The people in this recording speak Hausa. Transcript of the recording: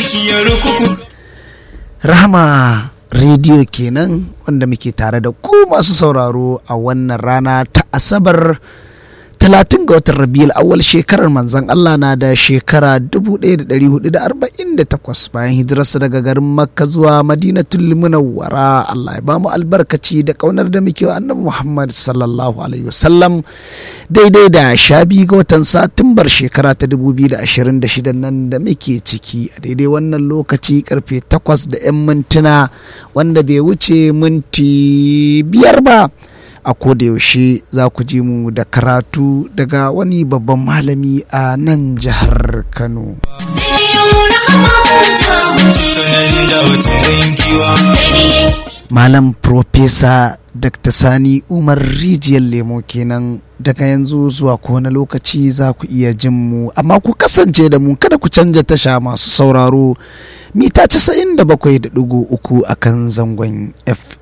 zuciyar kuku Rahama rediyo kenan wanda muke tare da ku masu sauraro a wannan rana ta Asabar 30 ga watan Rabiul awwal shekarar manzon Allah na da shekara 1448 bayan hijirarsa daga garin Makka zuwa Madinatul Munawwara Allah ya bamu albarkaci da kaunar da muke wa Annabi Muhammad sallallahu alaihi wasallam daidai da sha biyu ga watan Satumbar shekara ta 2026 nan da muke ciki a daidai wannan lokaci karfe 8 da 'yan mintuna wanda bai wuce minti biyar ba a yaushe za ku ji mu da karatu daga wani babban malami a nan jihar kano kanan da wata rankiwa malam profesa dr sani umar rijiyar lemo kenan daga yanzu zuwa kowane lokaci za ku iya jin mu amma ku kasance da mu kada ku canja tasha masu sauraro mita 97.3 akan zangon f